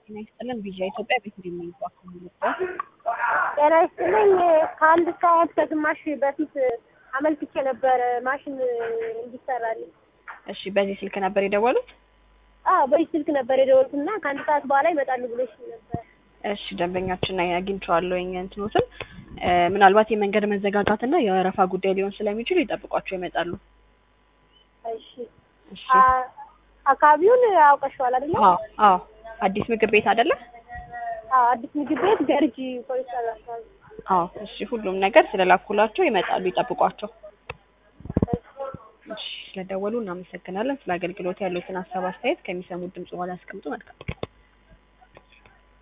ጤና ይስጥልን ቪዥያ ኢትዮጵያ ቤት እንደሚይዙ አካባቢ ነበር። ጤና ይስጥልኝ። ከአንድ ሰዓት ከግማሽ በፊት አመልክቼ ነበረ ማሽን እንዲሰራልኝ። እሺ በዚህ ስልክ ነበር የደወሉት? አዎ በዚህ ስልክ ነበር የደወልኩት እና ከአንድ ሰዓት በኋላ ይመጣሉ ብሎሽ ነበር። እሺ ደንበኛችን አግኝቼዋለሁኝ እንትኑትን ምናልባት የመንገድ መዘጋጋትና የወረፋ ጉዳይ ሊሆን ስለሚችል ይጠብቋቸው ይመጣሉ። እሺ እሺ አ- አካባቢውን አውቀሽዋል አይደለ? አዎ አዎ አዲስ ምግብ ቤት አይደለ? አዎ አዲስ ምግብ ቤት ገርጂ ፖሊስ ጣቢያ አካባቢ። አዎ እሺ ሁሉም ነገር ስለላኩላቸው ይመጣሉ ይጠብቋቸው። እሺ ስለደወሉ እናመሰግናለን። ስለ አገልግሎት ያሉትን ሀሳብ አስተያየት ከሚሰሙት ድምጽ በኋላ ያስቀምጡ። መልካም